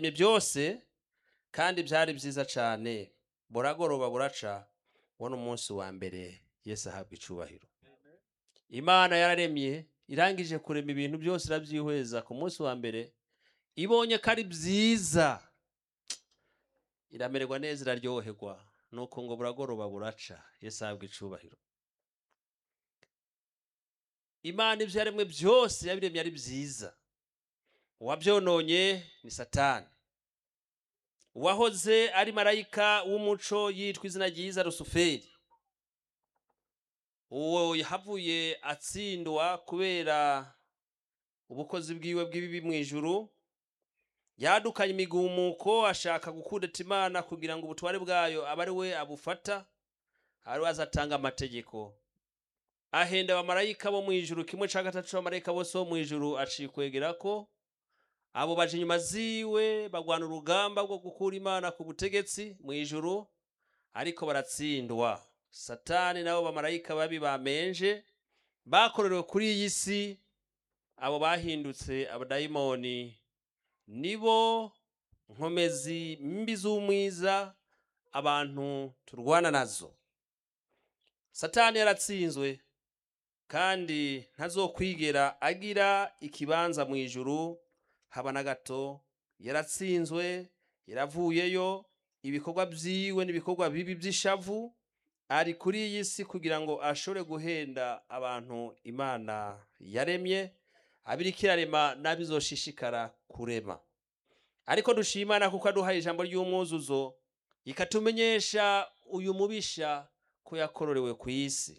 yaremye byose kandi byari byiza cyane buragoroba buraca ubona umunsi wa mbere yesu ahabwa icubahiro imana yararemye irangije kurema ibintu byose irabyihweza ku munsi wa mbere ibonye ko ari byiza iramererwa neza iraryoherwa nuko ngo buragoroba buraca yesu ahabwa icubahiro imana ibyo yaremwe byose yabiremye ari byiza uwabyononye ni satani uwahoze ari marayika w'umuco yitwa izina ryiza rusuferi uwo yahavuye atsindwa kubera ubukozi bwiwe bw'ibibi mu ijuru yadukanye imigumuko ashaka gukudeta imana kugira ngo ubutware bwayo abe ari we abufata ari we azatanga amategeko ahenda abamarayika bo mu ijuru kimwe cya gatatu cy'abamarayika bose bo mu ijuru acikwegera ko abo baje inyuma ziwe bagwana urugamba rwo gukura imana ku butegetsi mu ijuru ariko baratsindwa satani nabo bamarayika babi bamenje bakorerewe kuri iyi si abo bahindutse abadayimoni nibo nkomezi mbi z'umwiza abantu turwana nazo satani yaratsinzwe kandi ntazokwigera agira ikibanza mu ijuru haba na gato yaratsinzwe yaravuyeyo ibikorwa byiwe n'ibikorwa bibi by'ishavu ari kuri iyi si kugira ngo ashobore guhenda abantu imana yaremye abiriko irarema n'abizoshishikara kurema ariko dushimana kuko aduhaye ijambo ry'umwuzuzo ikatumenyesha uyu mubisha ko yakororewe ku isi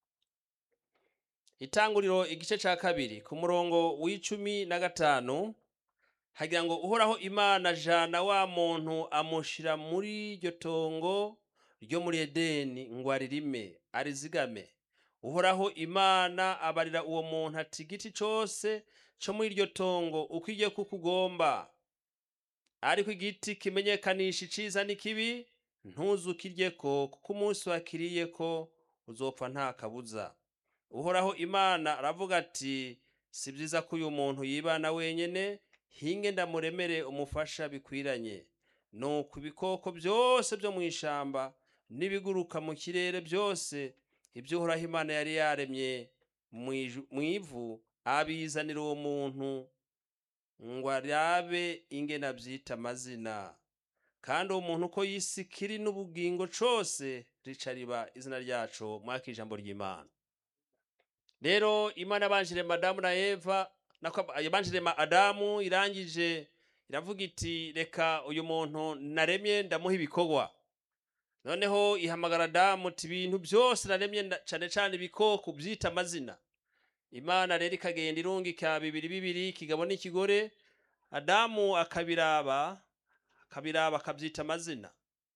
itanguriro igice cya kabiri ku murongo w'icumi na gatanu hagira ngo uhoraho imana jana wa muntu amushyira muri iryo tongo ryo muri edeni ngo aririme arizigame uhoraho imana abarira uwo muntu ati igiti cyose cyo muri iryo tongo uko igiye kuko ugomba ariko igiti kimenyekanisha iciza n'ikibi ntuzukirye ko kuko umunsi wakiriye ko uzopfa nta kabuza uhoraho imana aravuga ati si byiza ko uyu muntu yibana wenyine hinge ndamuremere umufasha bikwiranye nuko ibikoko byose byo mu ishyamba n'ibiguruka mu kirere byose ibyo uhoraho imana yari yaremye mu ivu abizanira uwo muntu ngo arabe ingena abyita amazina kandi uwo muntu uko yisi kiri n'ubugingo cyose rica riba izina ryacu mwaka ijambo ry'imana rero imana yabanjire madamu na eva yabanjire adamu irangije iravuga iti reka uyu muntu naremye ndamuha ibikorwa noneho ihamagara adamu uti ibintu byose naremye cyane cyane ibikoko byita amazina imana rero ikagenda irungika bibiri bibiri ikigabo n'ikigore adamu akabiraba akabiraba akabyita amazina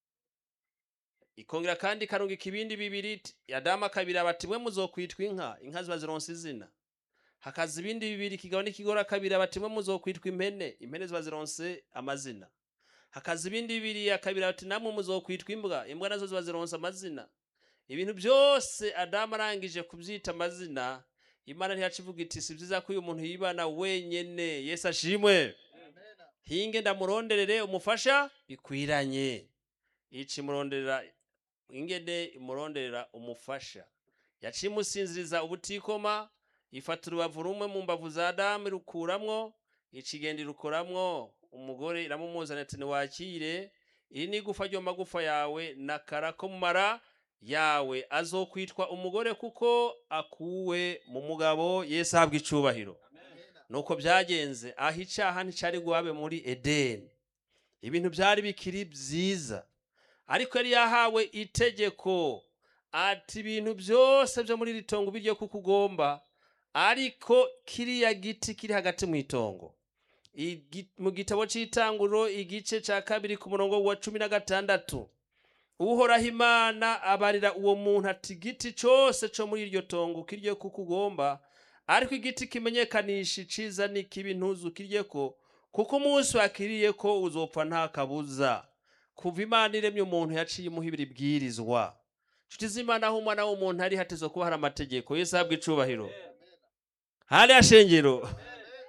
ikongera kandi ikarungika ibindi bibiri adamu akabiraba ati mwe muzokwitwa inka inka ziba zironsa izina hakaza ibindi bibiri ikigabo n'ikigore akabiraba ati mwe muzokwitwa impene impene ziba zironse amazina hakaza ibindi bibiri akabiraba ati namwe muzokwitwa imbwa imbwa nazo ziba zironsa amazina ibintu byose adamu arangije kubyita amazina imana ntiyacivuga iti si byiza ko uyu muntu yibana wenyine yesu ashimwe hinge ndamuronderere umufasha bikwiranye ici muronderera ingene imuronderera umufasha yaciye imusinziriza ubutikoma ifata urubavu rumwe mu mbavu za adamu irukuramwo ikigenda irukoramwo umugore iramumuzana ati ntiwakire iri ni igufa ryo magufa yawe nakara ko mu mara yawe azokwitwa umugore kuko akuwe mu mugabo yesu ahabwa icubahiro nuko byagenze aho icyaha nticari guhabe muri edeni ibintu byari bikiri byiza ariko yari yahawe itegeko ati ibintu byose byo muri iri tongo biryo kuko ugomba ariko kiriya giti kiri hagati mu itongo mu gitabo cy'itanguriro igice cya kabiri ku murongo wa cumi na gatandatu uhoraho imana abarira uwo muntu ati igiti cyose cyo muri iryo tongo kirye kuko ugomba ariko igiti kimenyekanisha iciza n'ikibi ntuzukirye ko kuko umunsi wakiriye ko uzopfa nta kabuza kuva imana iremye umuntu yaciye imuhibira ibwirizwa nshuti z'imana aho umwana w'umuntu ari hateze kuba hari amategeko yesu ahabwa icubahiro hari ashengero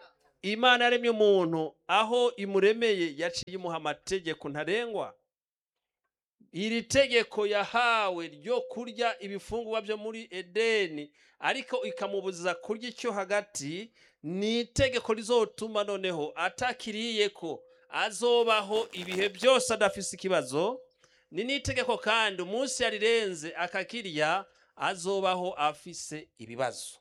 imana yaremye umuntu aho imuremeye yaciye imuha amategeko ntarengwa iri tegeko yahawe ryo kurya ibifungurwa byo muri edeni ariko ikamubuza kurya icyo hagati ni itegeko rizotuma noneho atakiriye ko azobaho ibihe byose adafise ikibazo ni n'itegeko kandi umunsi yarirenze akakirya azobaho afise ibibazo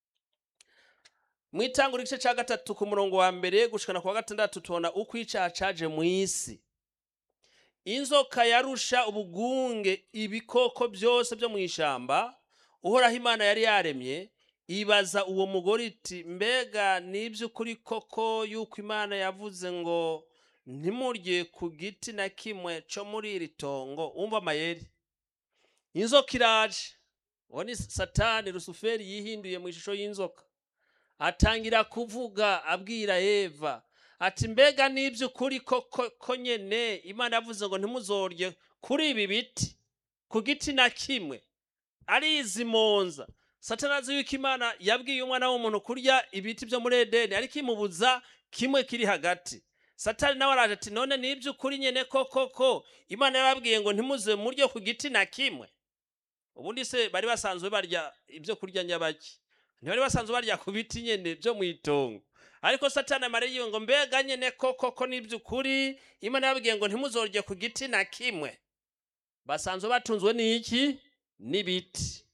mu itangura igice cya gatatu ku murongo wa mbere gushikana ku wa gatandatu tubona uko icyaha caje mu isi inzoka yarusha ubugunge ibikoko byose byo mu ishyamba uhoraho imana yari yaremye ibaza uwo mugore iti mbega n'iby'ukuri koko yuko imana yavuze ngo ntimurye ku giti na kimwe cyo muri iri tongo wumva amayeri inzoka iraje uwo ni satani rusuferi yihinduye mu ishusho y'inzoka atangira kuvuga abwira eva ati mbega n'iby'ukuri koko ko nyene imana yavuze ngo ntimuzorye kuri ibi biti ku giti na kimwe arizimonza satani azi yuko imana yabwiye umwana w'umuntu kurya ibiti byo muri edeni ariko imubuza kimwe kiri hagati satani nawe araje ati none n'iby'ukuri nyene koko ko imana yarabwiye ngo ntimuze muryo ku giti na kimwe ubundi se bari basanzwe barya ibyo kurya nyabaki ntibari basanzwe barya ku biti nyene byo mu itongo ariko satani amara yiwe ngo mbega nyene koko ko n'iby'ukuri imana yabwiye ngo ntimuzorye ku giti na kimwe basanzwe batunzwe n'iki n'ibiti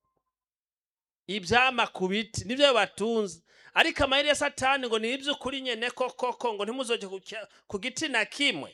ibyama ku biti nibyo batunze ariko amayeri ya satani ngo ni iby'ukuri nyene koko ko ngo ntimuzorye ku cya- ku giti na kimwe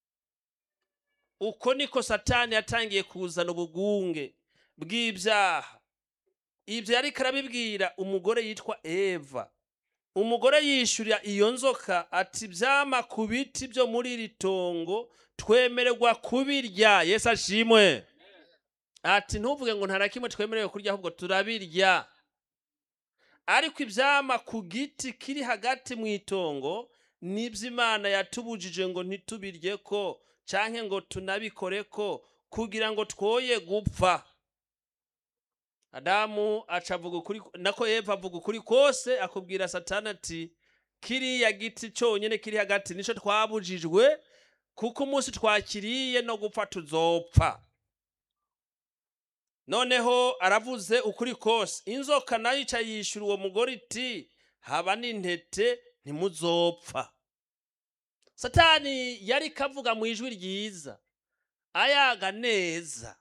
uko niko satani yatangiye kuzana ubugunge bw'ibyaha ibyo yari karabibwira umugore yitwa eva umugore yishyurira iyo nzoka ati byama ku biti byo muri iri tongo twemererwa kubirya yesu ashimwe ati ntuvuge ngo nta na kimwe twemerewe kurya ahubwo turabirya ariko ibyama ku giti kiri hagati mu itongo nibyo imana yatubujije ngo ntitubirye ko cyangwa ngo tunabikore ko kugira ngo twoye gupfa adamu aca avuga ukuri nako eva avuga ukuri kose akubwira satani ati kiriya giti cyonyine kiri hagati nicyo twabujijwe kuko umunsi twakiriye no gupfa tuzopfa noneho aravuze ukuri kose inzoka nayo ica yishyura uwo mugore iti haba n'intete ntimuzopfa satani yari kavuga mu ijwi ryiza ayaga neza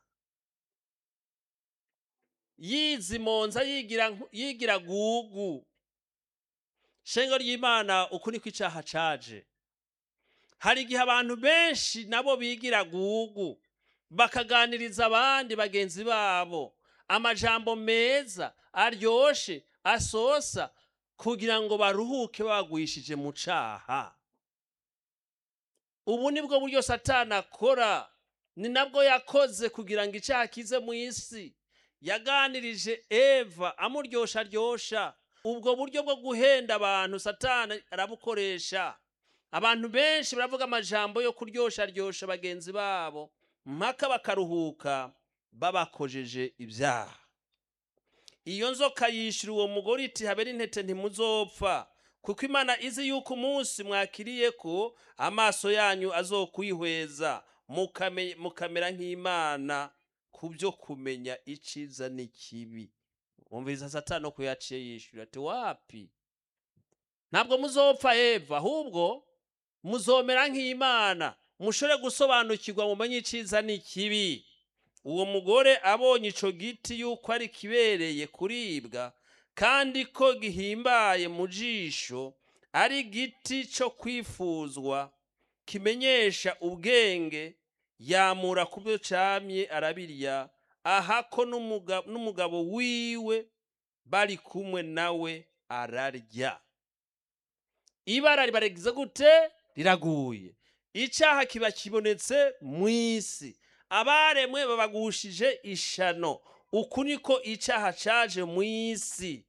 yizimonza yigira nk- yigira gugu shengo ry'imana uku niko icyaha caje hari igihe abantu benshi nabo bigira gugu bakaganiriza abandi bagenzi babo amajambo meza aryoshe asosa kugira ngo baruhuke bagwishije mu caha ubu ni bwo buryo satani akora ni nabwo yakoze kugira ngo icyaha kize mu isi yaganirije eva amuryosha aryosha ubwo buryo bwo guhenda abantu satani arabukoresha abantu benshi baravuga amajambo yo kuryosha aryosha bagenzi babo mpaka bakaruhuka babakojeje ibyaha iyo nzoka yishyura uwo mugore iti habe n'intete ntimuzopfa kuko imana izi yuko umunsi mwakiriye ko amaso yanyu azokwihweza mukame- mukamera nk'imana ku byo kumenya iciza n'ikibi wumviriza satani uko yaciye yishyura ati wapi ntabwo muzopfa eva ahubwo muzomera nk'imana mushobore gusobanukirwa mumenye iciza n'ikibi uwo mugore abonye ico giti yuko ari kibereye kuribwa kandi ko gihimbaye mu jisho ari igiti cyo kwifuzwa kimenyesha ubwenge yamura ku byo camye arabirya ahako n'umuga- n'umugabo wiwe bari kumwe nawe ararya ibara ribaregize gute riraguye icyaha kiba kibonetse mu isi abaremwe babagushije ishano uku niko icyaha caje mu isi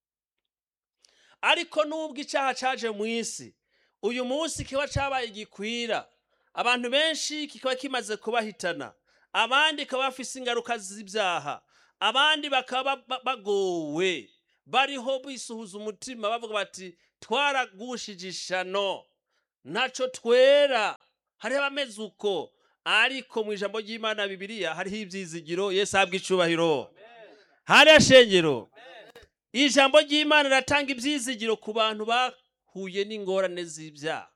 ariko nubwo icyaha caje mu isi uyu munsi kiba cabaye gikwira abantu benshi kikaba kimaze kubahitana abandi bakaba bafise ingaruka z'ibyaha abandi bakaba ba- bagowe bariho bisuhuza umutima bavuga bati twaragushije ishano ntaco twera hariho abameze uko ariko mu ijambo ry'imana bibiliya hariho ivyizigiro yesu ahabwa icubahiro hariya shengero ijambo ry'imana riratanga ivyizigiro ku bantu bahuye n'ingorane z'ibyaha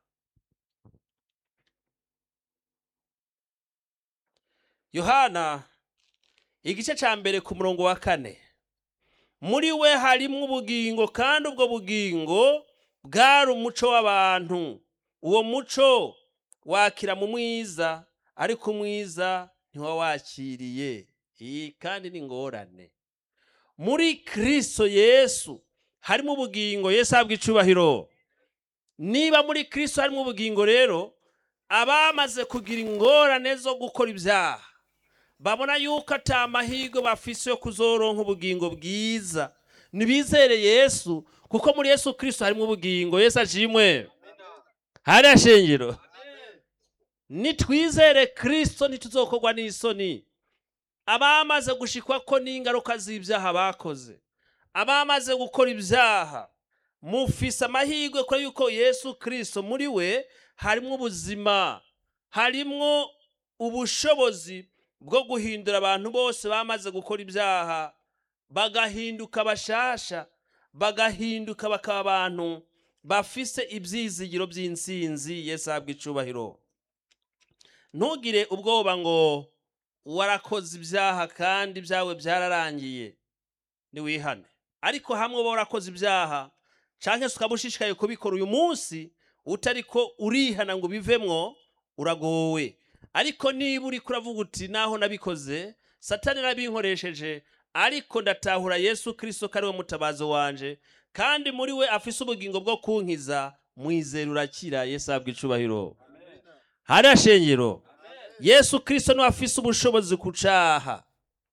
yohana igice ca mbere ku murongo wa kane muri we harimwo ubugingo kandi ubwo bugingo bwari umuco w'abantu uwo muco wakira mu mwiza ariko umwiza ntiwawakiriye iyi kandi ni ingorane muri kristo yesu harimo ubugingo yesu ahabwa icubahiro niba muri kristo harimo ubugingo rero abamaze kugira ingorane zo gukora ibyaha babona yuko ata mahirwe bafise yo kuzoronka ubugingo bwiza nibizere yesu kuko muri yesu kristo harimo ubugingo yesu ashimwe hariya shengero nitwizere kristo ntituzokorwa n'isoni abamaze gushikwa ko n'ingaruka z'ibyaha bakoze abamaze gukora ibyaha mufise amahirwe ko yuko yesu kristo muri we harimwo ubuzima harimwo ubushobozi bwo guhindura abantu bose bamaze gukora ibyaha bagahinduka bashasha bagahinduka bakaba abantu bafise ibyizigiro by'insinzi yesu ahabwa icubahiro ntugire ubwoba ngo warakoze ibyaha kandi ibyawe byararangiye ntiwihane ariko hamwe uba warakoze ibyaha cyangwa se ukaba ushishikaye kubikora uyu munsi utari ko urihana ngo ubivemwo uragowe ariko niba uri kuravuga uti naho nabikoze satani arabinkoresheje ariko ndatahura yesu kirisito ko ari we mutabazo wanje kandi muri we afise ubugingo bwo kunkiza mwizera urakira yesu ahabwa icubahiro hariya shengero yesu kirisito niwe afise ubushobozi ku caha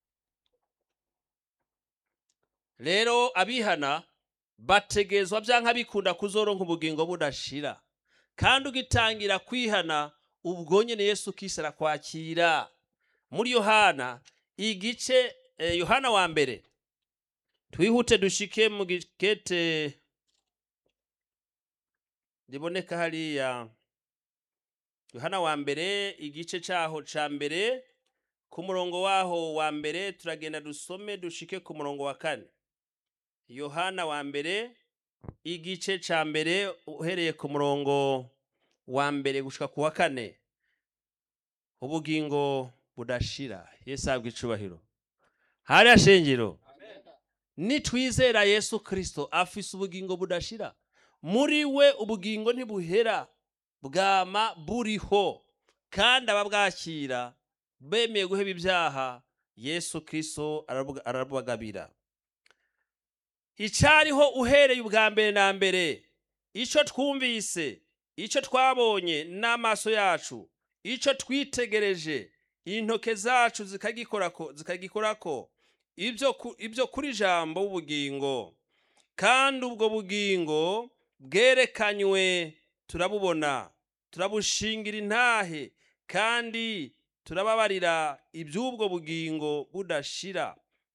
rero abihana bategezwa byanka bikunda kuzoronka ubugingo budashira kandi ugitangira kwihana ubwo nyene yesu kirisito arakwakira muri yohana igice eh, yohana wa mbere twihute dushike mu gikete riboneka hariya yohana wa mbere igice caho ca mbere ku murongo waho wa mbere turagenda dusome dushike ku murongo wa kane yohana wa mbere igice ca mbere uhereye ku murongo wa mbere gushika ku wa kane ubugingo budashira yesu ahabwa icubahiro hariya shengero nitwizera yesu kirisito afise ubugingo budashira muri we ubugingo ntibuhera bwama buriho kandi ababwakira bemeye guheba ibyaha yesu kirisito arabagabira icyariho uhereye ubwa mbere na mbere icyo twumvise icyo twabonye n'amaso yacu icyo twitegereje intoke zacu zikagikorako ibyo kuri jambo w'ubugingo kandi ubwo bugingo bwerekanywe turabubona turabushingira intahe kandi turababarira iby'ubwo bugingo budashira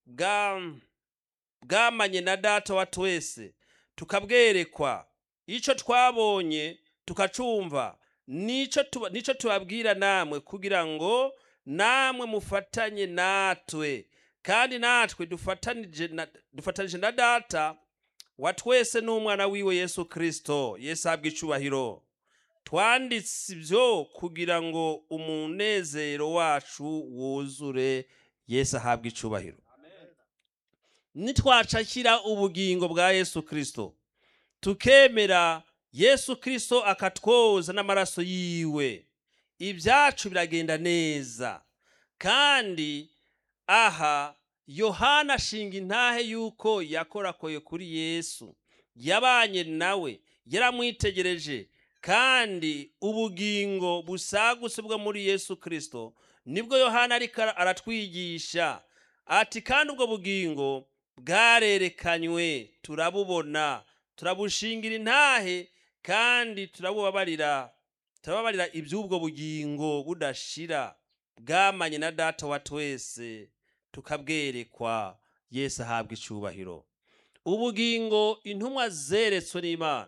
bwamanye na data wa twese tukabwerekwa icyo twabonye tukacumva nicyo tubabwira namwe kugira ngo namwe mufatanye natwe kandi natwe dufatanije na data wa twese n'umwana wiwe yesu kirisito yesu ahabwa icubahiro twanditse ibyo kugira ngo umunezero wacu wuzure yesu ahabwa icubahiro nitwacakira ubugingo bwa yesu kirisito tukemera yesu kirisito akatwoza n'amaraso yiwe ibyacu biragenda neza kandi aha yohana ashinga intahe y'uko yakorakoye kuri yesu yabanye nawe yaramwitegereje kandi ubugingo busagutse bwo muri yesu kirisito nibwo yohana ariko aratwigisha ati kandi ubwo bugingo bwarerekanywe turabubona turabushingira intahe kandi turabubabarira turababarira iby'ubwo bugingo budashira bwamanye na data wa twese tukabwerekwa yesu ahabwa icubahiro ubugingo intumwa zeretswe n'imana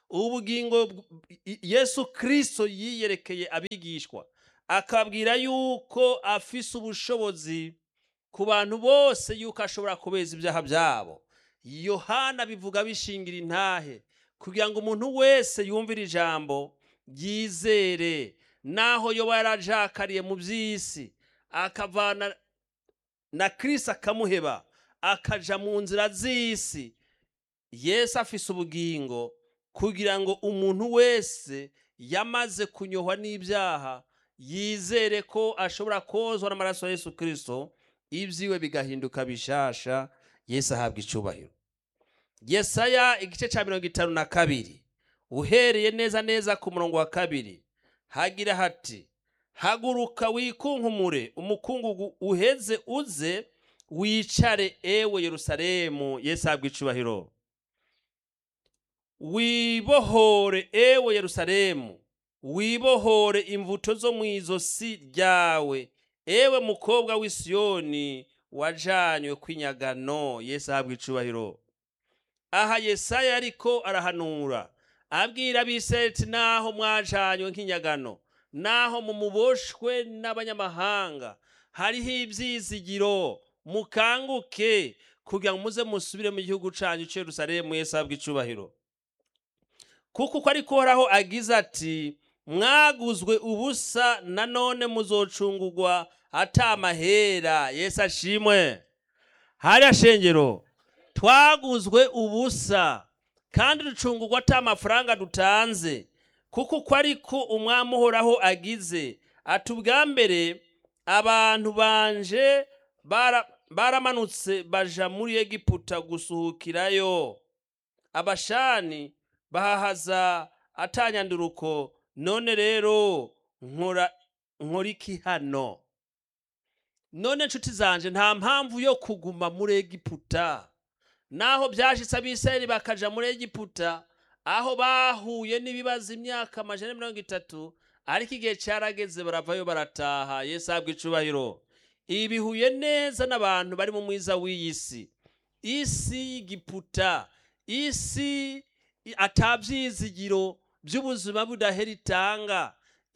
ubugingo bw- i- yesu kristo yiyerekeye abigishwa akabwira yuko afise ubushobozi ku bantu bose yuko ashobora kubeza ibyaha byabo yohana bivuga bishingira intahe kugira ngo umuntu wese yumvire ijambo ryizere naho yoba yarajakariye mu by'isi akavana na kirisi akamuheba akaja mu nzira z'isi yesu afise ubugingo kugira ngo umuntu wese yamaze kunyohwa n'ibyaha yizere ko ashobora kozwa n'amaraso ya yesu kirisito ibyiwe bigahinduka bishasha yesu ahabwa icubahiro yesaya igice cya mirongo itanu na kabiri uhereye neza neza ku murongo wa kabiri hagira hati haguruka wikunkumure umukungugu uheze uze wicare ewe yerusalemu yesu ahabwa icubahiro wibohore ewe yerusalemu wibohore imvuto zo mu izosi ryawe ewe mukobwa w'i Siyoni wajanywe kw'inyagano yesu ahabwa icubahiro aha yesaya ariko arahanura abwira abiseti naho mwajanywe nk'inyagano naho mumuboshwe n'abanyamahanga hariho ibyizigiro mukanguke kugira ngo muze musubire mu gihugu cyanyu cy'i Yerusalemu yesu ahabwa icubahiro kuko uko ariko uhoraho agize ati mwaguzwe ubusa nanone muzocungurwa atamahera yesu ashimwe hariya shengero twaguzwe ubusa kandi ducungurwa ata amafaranga dutanze kuko uko ariko umwami uhoraho agize ati ubwa mbere abantu banje bara- baramanutse baja muri egiputa gusuhukirayo abashani bahahaza atanyanduruko none rero nkora nkora iki hano none nshuti zanje nta mpamvu yo kuguma muri egiputa naho byashitse abisirayeli bakaja muri egiputa aho bahuye n'ibibazo imyaka amajana mirongo itatu ariko igihe cyarageze baravayo barataha yesu ahabwa icubahiro ibi bihuye neza n'abantu bari mu mwiza w'iyi si isi y'igiputa isi i- atabyizigiro by'ubuzima budahera itanga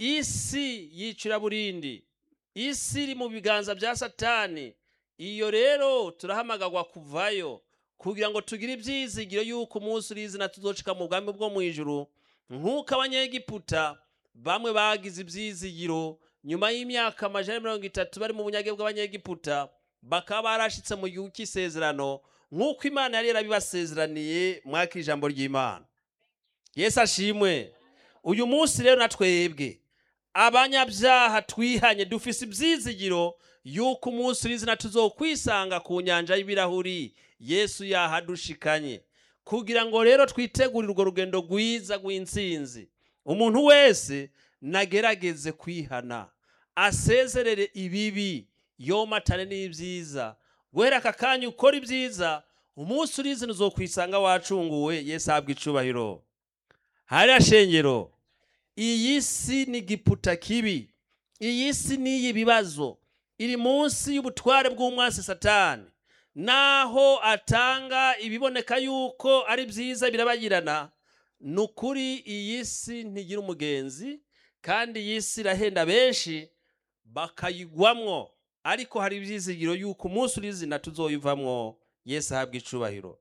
isi y'icuraburindi isi iri mu biganza bya satani iyo rero turahamagarwa kuvayo kugira ngo tugire ibyizigiro y'uko umunsi uri izina tuzocika mu bwami bwo mu ijuru nk'uko abanyegiputa bamwe bagize ibyizigiro nyuma y'imyaka amajana mirongo itatu bari mu bunyage bw'abanyegiputa bakaba barashitse mu gihugu cy'isezerano nk'uko imana yari yarabibasezeraniye mwaka ijambo ry'imana yesu ashimwe uyu munsi rero na twebwe abanyabyaha twihanye dufise ibyizigiro y'uko umunsi urizina tuzokwisanga ku nyanja y'ibirahuri yesu yahadushikanye kugira ngo rero twitegurire urwo rugendo rwiza rw'intsinzi umuntu wese nagerageze kwihana asezerere ibibi yomatane n'ibyiza guhera aka kanya ukora ibyiza umunsi urizina uzokwisanga wacunguwe yesu ahabwa icubahiro hariya shengero iyi si ni giputa kibi iyi si n'iyi bibazo iri munsi y'ubutware bw'umwansi satani naho atanga ibiboneka yuko ari byiza birabagirana ni ukuri iyi si ntigira umugenzi kandi iyi si irahenda benshi bakayigwamwo ariko hari ibyizigiro yuko umunsi urizina tuzoyivamwo yesu ahabwa icubahiro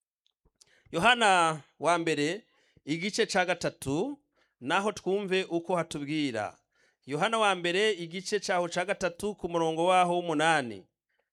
yohana wa mbere igice cya gatatu naho twumve uko hatubwira yohana wa mbere igice cyaho cya gatatu ku murongo waho w'umunani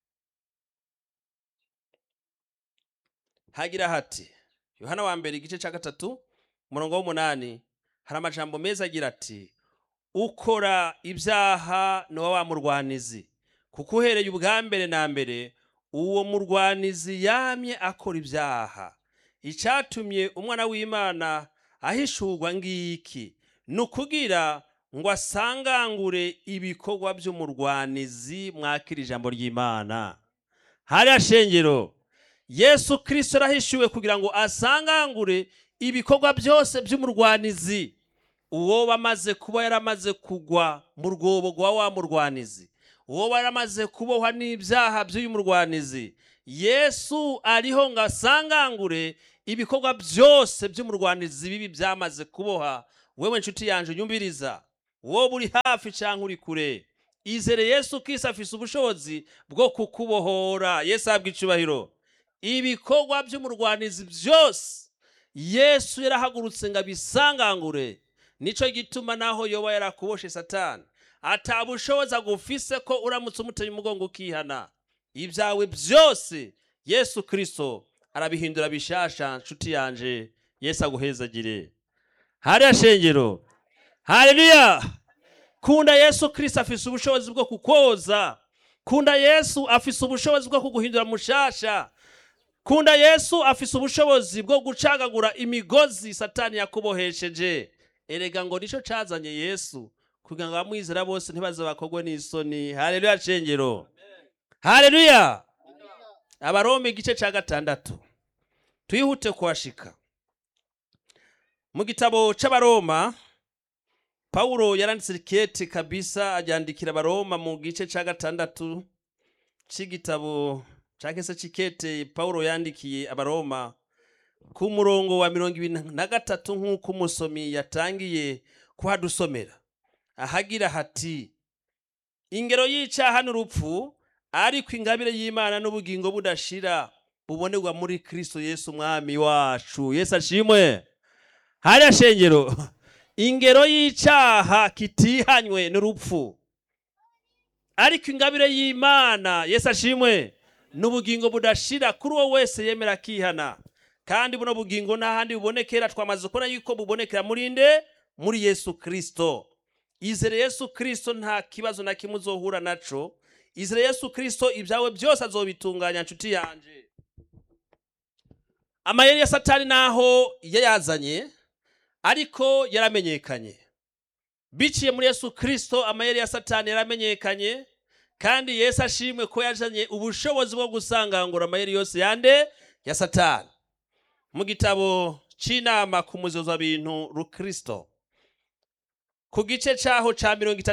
hagira hati yohana wa mbere igice cya gatatu umurongo w'umunani hari amajambo meza agira ati ukora ibyaha ni wa murwanizi kuko uhereye ubwa mbere na mbere uwo murwanizi yamye akora ibyaha icyatumye umwana w'imana ahishurwa ngiki ni ukugira ngo asangangure ibikorwa by'umurwanizi mwakira ijambo ry'imana hariya shengero yesu kirisito arahishuwe kugira ngo asangangure ibikorwa byose by'umurwanizi uwo bamaze kuba yaramaze kugwa mu rwobo rwa wa murwanizi uwo baramaze kubohwa n'ibyaha by'uyu murwanizi yesu ariho ngo asangangure ibikorwa byose by'umurwanizi bibi byamaze kuboha wewe nshuti yanje unyumviriza wowe uri hafi cyangwa uri kure izere yesu kisi afise ubushobozi bwo kukubohora yesu ahabwa icubahiro ibikorwa by'umurwanizi byose yesu yarahagurutse ngo abisangangure nico gituma naho yoba yarakuboshe satani atabushobozi agufise ko uramutse umuteye umugongo ukihana ibyawe byose yesu kirisito arabihindura bishasha nshuti yanje yesu aguhezagire hariya shengero haleluya kunda yesu kirisito afise ubushobozi bwo kukoza kunda yesu afise ubushobozi bwo kuguhindura mushasha kunda yesu afise ubushobozi bwo gucagagura imigozi satani yakubohesheje erega ngo nico cazanye yesu kugira ngo abamwizera bose ntibaze bakogwe n'isoni haleluya cengero haleluya abaroma igice ca gatandatu twihute kuhashika mu gitabo c'abaroma pawulo yaranditse ikete kabisa aryandikira abaroma mu gice ca gatandatu c'igitabo canke se c'ikete pawulo yandikiye abaroma ku murongo wa mirongo ibiri na gatatu nk'uko umusomi yatangiye kuhadusomera ahagira hati ingero y'icaha n'urupfu ariko ingabire y'imana n'ubugingo budashira bubonerwa muri kristo yesu umwami wacu yesu ashimwe hariya shengero ingero y'icaha kitihanywe n'urupfu ariko ingabire y'imana yesu ashimwe n'ubugingo budashira kuri uwo wese yemera akihana kandi buno bugingo nta handi bubonekera twamaze kubona yuko bubonekera muri nde muri yesu kirisito izere yesu kirisito nta kibazo na kimwe uzohura naco izere yesu kirisito ibyawe byose azobitunganya nshuti yanje amayeri ya satani naho yayazanye ariko yaramenyekanye biciye muri yesu kirisito amayeri ya satani yaramenyekanye kandi yesu ashimwe ko yazanye ubushobozi bwo gusangangura amayeri yose yande ya satani mu gitabo c'inama ku muzozo bintu rukristo ku gice caho ca mirongo itatu